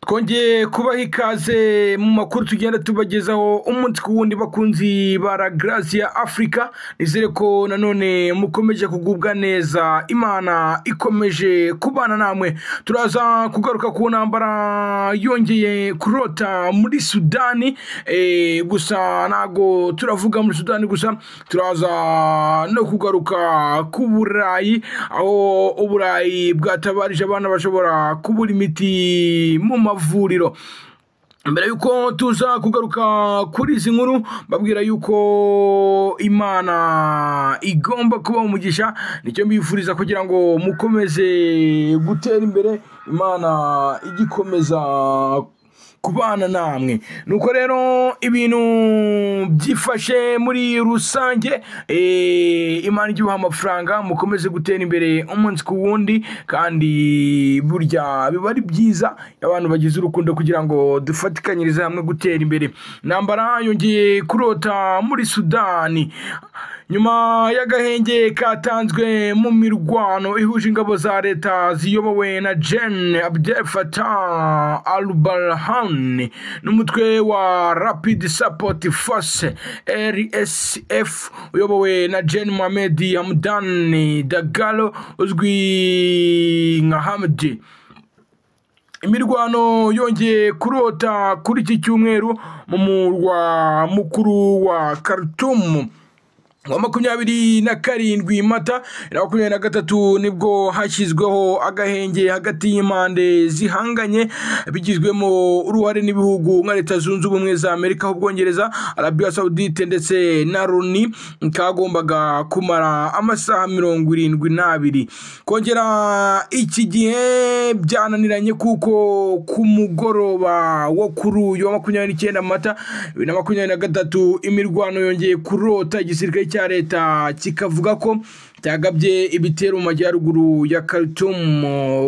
twongeye kubaha ikaze mu makuru tugenda tubagezaho umunsi ku wundi bakunzi ba la Gracia Africa nizere ko nanone mukomeje kugubwa neza imana ikomeje kubana namwe turaza kugaruka ku ntambara yongeye kurota muri Sudani eh, gusa ntago turavuga muri Sudani gusa turaza no kugaruka ku Burayi aho Uburayi bwatabarije abana bashobora kubura imiti mu mavuriro mbere yuko tuza kugaruka kuri izi nkuru babwira yuko imana igomba kuba umugisha nicyo mbifuriza kugira ngo mukomeze gutera imbere imana igikomeza kubana namwe nuko rero ibintu byifashe muri rusange eh, imana igihuha amafaranga mukomeze gutera imbere umunsi ku wundi kandi burya biba ari byiza iyo abantu bagize urukundo kugira ngo dufatikanyirize hamwe gutera imbere intambara yongeye kurota muri sudani nyuma y'agahenge katanzwe mu mirwano ihuje ingabo za leta ziyobowe na jen abdel fatah al barhan n'umutwe wa rapid support force rsf uyobowe na jen mohamed hamdan dagalo uzwi nka hamdi imirwano yongeye kurota kuri iki cyumweru mu murwa mukuru wa khartoum wa makumyabiri na karindwi mata na makumyabiri na gatatu nibwo hashyizweho agahenge hagati y'impande zihanganye bigizwemo uruhare n'ibihugu nka leta zunze ubumwe za amerika ubwongereza arabiya saudite ndetse na loni kagombaga kumara amasaha mirongo irindwi n'abiri kongera iki gihe byananiranye kuko ku mugoroba wo kuri uyu wa makumyabiri n'icyenda mata bibiri na makumyabiri na gatatu imirwano yongeye kurota igisirikare cya leta kikavuga ko cyagabye ibitero mu majyaruguru ya Khartoum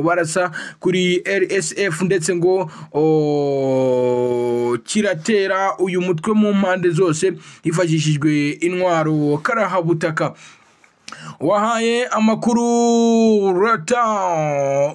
barasa kuri RSF ndetse ngo oh, kiratera uyu mutwe mu mpande zose hifashishijwe intwaro karahabutaka wahaye amakuru rata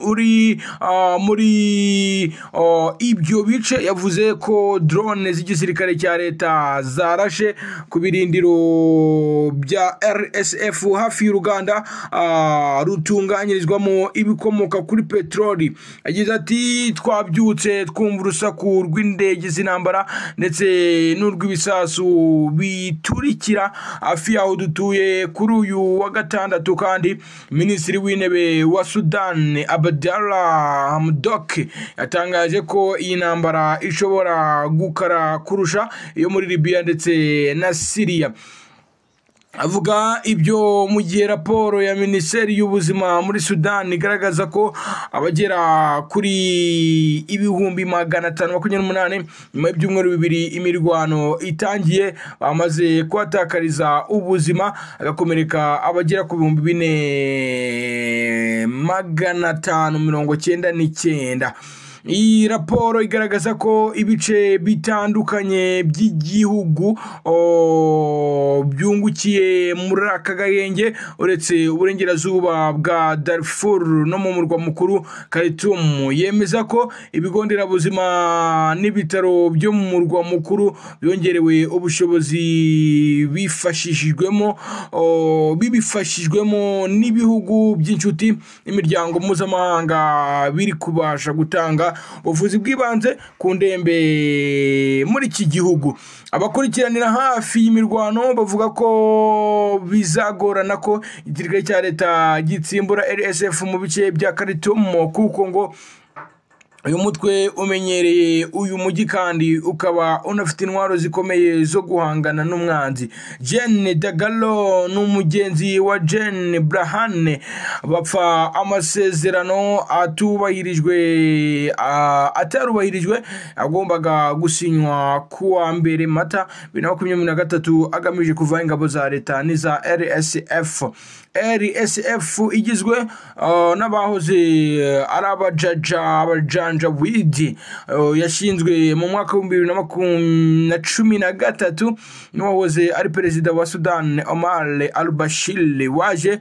uri uh, muri uh, ibyo bice yavuze ko drone z'igisirikare cya leta zarashe ku birindiro bya rsf hafi y'uruganda uh, rutunganyirizwamo ibikomoka kuri peteroli yagize ati twabyutse twumva urusaku rw'indege z'intambara ndetse n'urw'ibisasu biturikira hafi y'aho dutuye kuri uyu wa gatandatu kandi minisitiri w'intebe wa sudani abdallah hamdok yatangaje ko iyi ntambara ishobora gukara kurusha iyo muri libiya ndetse na siriya avuga ibyo mu gihe raporo ya minisiteri y'ubuzima muri sudani igaragaza ko abagera kuri ibihumbi magana atanu makumyabiri n'umunani nyuma y'ibyumweru bibiri imirwano itangiye bamaze kuhatakariza ubuzima agakomereka abagera ku bihumbi bine magana atanu mirongo cyenda n'icyenda iyi raporo igaragaza ko ibice bitandukanye by'igihugu oh, byungukiye muri aka gahenge uretse uburengerazuba bwa darfur no mu murwa mukuru khartoum yemeza ko ibigo nderabuzima n'ibitaro byo mu murwa mukuru byongerewe ubushobozi bifashishijwemo oh, bibifashijwemo n'ibihugu by'inshuti n'imiryango mpuzamahanga biri kubasha gutanga ubuvuzi bw'ibanze ku ndembe muri iki gihugu abakurikiranira hafi y'imirwano bavuga ko bizagorana ko igisirikare cya leta gitsimbura rsf mu bice bya karitomo kuko ngo uyu mutwe umenyereye uyu mujyi kandi ukaba unafite intwaro zikomeye zo guhangana n'umwanzi jene dagalo n'umugenzi wa jene burahane bapfa amasezerano atubahirijwe atarubahirijwe agombaga gusinywa ku wa mbere mata bibiri na makumyabiri na gatatu agamije kuvaho ingabo za leta n'iza rsf rsf igizwe n'abahoze ari abajaja abajaja janjawidi yashinzwe mu mwaka w'ibihumbi bibiri na cumi na gatatu n'uwahoze ari perezida wa sudani omar al bashir waje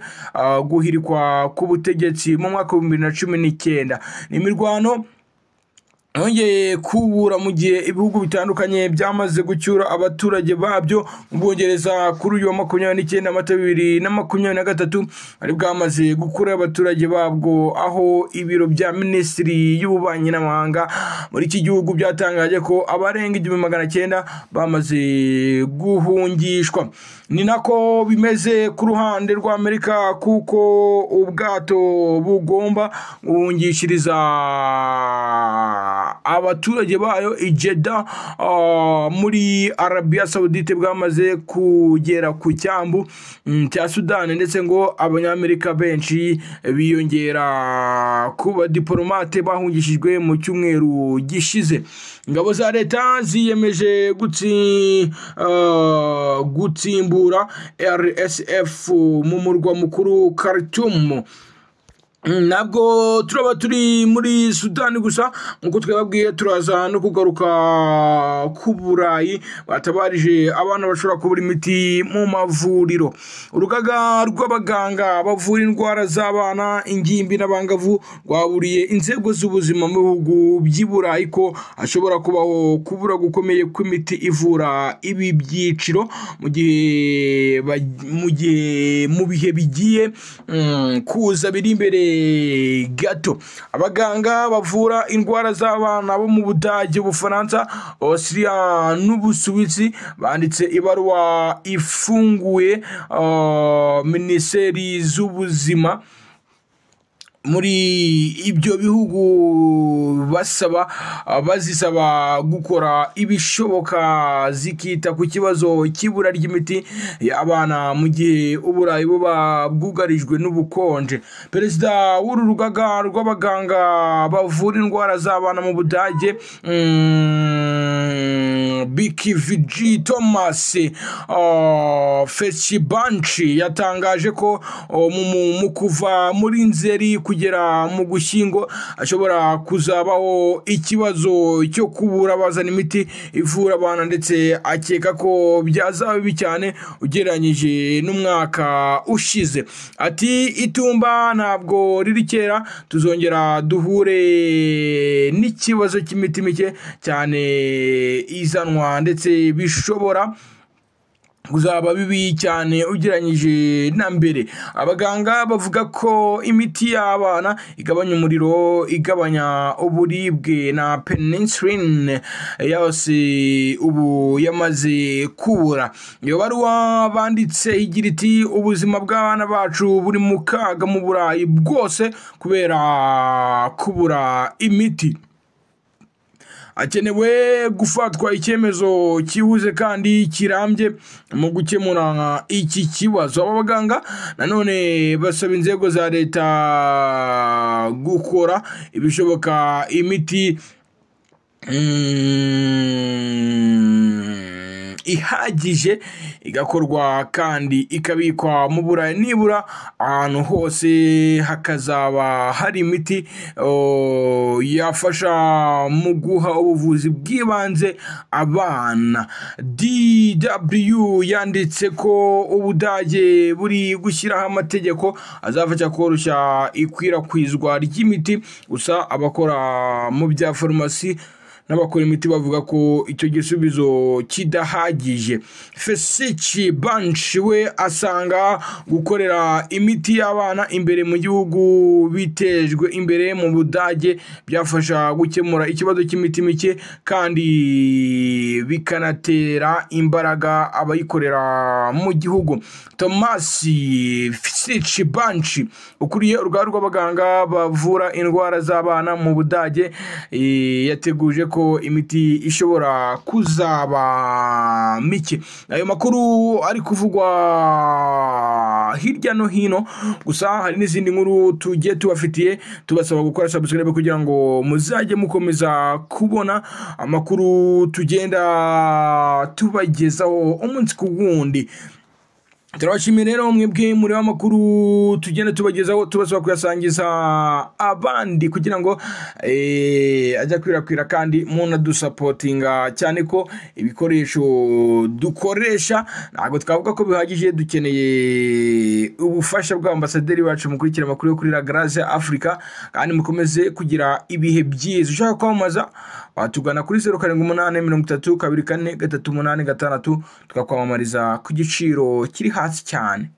guhirikwa ku butegetsi mu mwaka w'ibihumbi bibiri na cumi n'icyenda ni imirwano yongeye kubura mu gihe ibihugu bitandukanye byamaze gucyura abaturage babyo mu bwongereza kuri uyu wa makumyabiri n'icyenda amata bibiri na makumyabiri na gatatu bari bwamaze gukuraho abaturage babwo aho ibiro bya minisitiri y'ububanyi n'amahanga muri iki gihugu byatangaje ko abarenga igihumbi magana cyenda bamaze guhungishwa ni nako bimeze ku ruhande rwa amerika kuko ubwato bugomba guhungishiriza abaturage bayo ijeda muri arabiya sawudite bwamaze kugera ku cyambu mm, cya sudani ndetse ngo abanyamerika benshi biyongera kuba diporomate bahungishijwe mu cyumweru gishize ingabo za leta ziyemeje gutsi, ah, gutsimbura rsf mu murwa mukuru khartoum ntabwo turaba turi muri sudani gusa nk'uko twababwiye turaza no kugaruka ku burayi batabarije abana bashobora kubura imiti mu mavuriro urugaga rw'abaganga bavura indwara z'abana ingimbi n'abangavu rwaburiye inzego z'ubuzima mu bihugu by'i burayi ko hashobora kubaho kubura gukomeye kw'imiti ivura ibi byiciro mu gihe ba- mu gihe mu bihe bigiye mm, kuza biri imbere gato abaganga bavura indwara z'abana bo mu budage ubufaransa osiriya n'ubusuwisi banditse ibaruwa ifunguye ah, minisiteri z'ubuzima muri ibyo bihugu basaba bazisaba gukora ibishoboka zikita ku kibazo cy'ibura ry'imiti y'abana mu gihe uburayi buba bwugarijwe n'ubukonje perezida w'uru rugaga rw'abaganga bavura indwara z'abana mu budage mm, biki viji thomas ah, fesibanci yatangaje ko oh, mu- mu- mu kuva muri nzeri kugera mu gushyingo ashobora kuzabaho ikibazo cyo kubura abazana imiti ivura abana ndetse akeka ko byazaba bibi cyane ugereranyije n'umwaka ushize ati itumba ntabwo riri kera tuzongera duhure n'ikibazo cy'imiti mike cyane izanwa ndetse bishobora uzaba bibi cyane ugereranyije na mbere abaganga bavuga ko imiti y'abana igabanya umuriro igabanya uburibwe na penicillin yose ubu yamaze kubura iyo baruwa banditse igira iti ubuzima bw'abana bacu buri mu kaga mu burayi bwose kubera kubura imiti hakenewe gufatwa icyemezo cyihuse kandi kirambye mu gukemura iki kibazo aba baganga nanone basaba inzego za leta gukora ibishoboka imiti mm, ihagije igakorwa kandi ikabikwa mu burayi nibura ahantu hose hakazaba hari imiti oh, yafasha mu guha ubuvuzi bw'ibanze abana dw yanditse ko ubudage buri gushyiraho amategeko azafasha koroshya ikwirakwizwa ry'imiti gusa abakora mu bya farumasi n'abakora imiti bavuga ko icyo gisubizo kidahagije fesici banshi we asanga gukorera imiti y'abana imbere mu gihugu bitejwe imbere mu budage byafasha gukemura ikibazo cy'imiti mike kandi bikanatera imbaraga abayikorera mu gihugu tomasi fesici banshi ukuriye uruganda rw'abaganga bavura indwara z'abana mu budage eh, yateguje ko imiti ishobora kuzaba mike ayo makuru ari kuvugwa hirya no hino gusa hari n'izindi nkuru tugiye tubafitiye tubasaba gukora subscribe kugira ngo muzajye mukomeza kubona amakuru tugenda tubagezaho umunsi ku wundi turabashimiye rero mwebwe muri amakuru tugenda tubagezaho tubasaba kuyasangiza abandi kugira ngo eh, ajya kwirakwira kandi munadusapotinga cyane ko ibikoresho dukoresha ntabwo twavuga ko bihagije dukeneye ubufasha bw'ambasaderi bacu mukurikira amakuru yo kuri La Grace Africa kandi mukomeze kugira ibihe byiza ushaka kwamamaza watugana kuri zeru karindwi umunani mirongo itatu kabiri kane gatatu umunani gatandatu tukakwamamariza ku giciro kiri hasi cyane